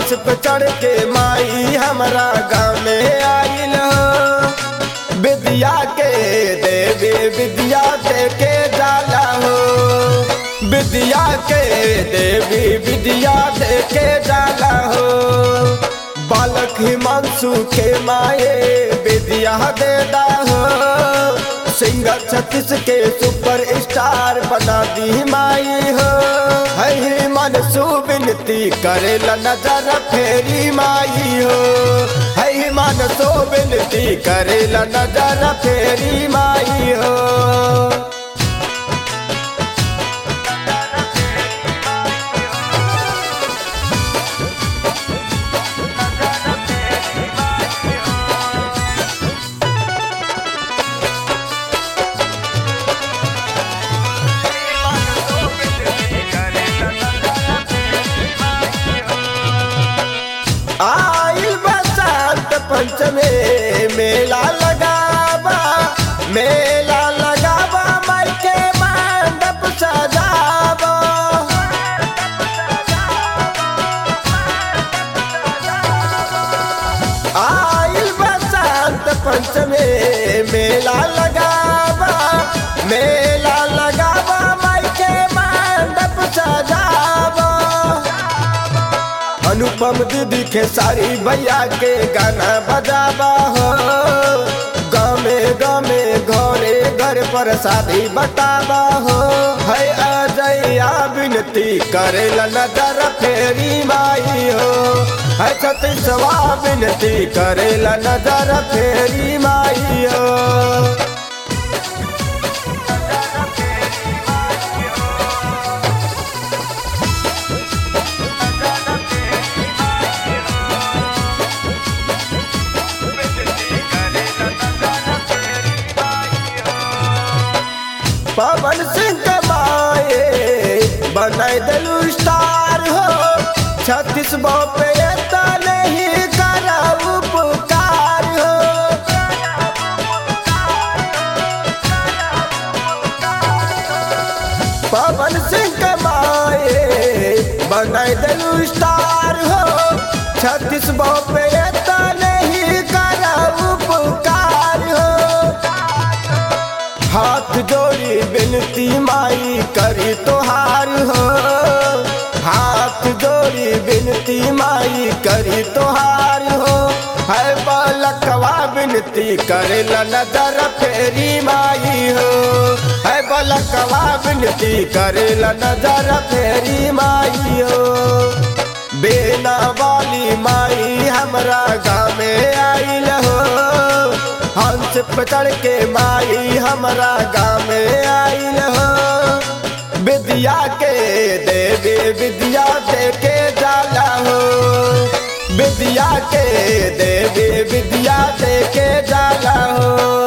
हंस पे चढ़ के माई हमरा गाँव में आइल हो विद्या के देवी विद्या दे के जाला हो विद्या के देवी विद्या दे के जाला हो बालक हिमांशु के माए विद्या देता हो सिंगर छत्तीस के सुपर स्टार बना दी माई हो है मन विनती करेला नजर फेरी माई हो है मन विनती करेला नजर फेरी माई हो आइल बसंत पंचमे मेला लगावा मेला लगावा माई के मंडप सजावा आइल बसंत पंचमे मेला लगावा मेला लगावा माई के मंडप सजावा अनुपम दीदी के सारी भैया के गाना बजावा हो गामे गामे घरे घर पर शादी बतावा हो है अजया विनती करेला नजर फेरी माई हो है सतीसवा विनती करेला नजर फेरी माई हो पवन सिंह कमाए बनाई दिलू स्टार हो छत्तीस पे एता नहीं करा उपकार हो पवन सिंह कमाए बनाई दिलू स्टार हो छत्तीस पे एता नहीं करा उपकार हो हाथ जोड़ी बिनती माई करी तोहार हो हाथ जोड़ी बिनती माई करी तोहार हो है बलकवा बिनती करेला नजर फेरी माई हो है बलकवा बिनती करेला नजर फेरी माई हो बेना वाली माई हमरा गाँव में आइल हो हंस पे चढ़ के माई हमरा गाँव में आइल हो विद्या के देवी विद्या दे के जाला हो विद्या के देवी विद्या दे के जाला हो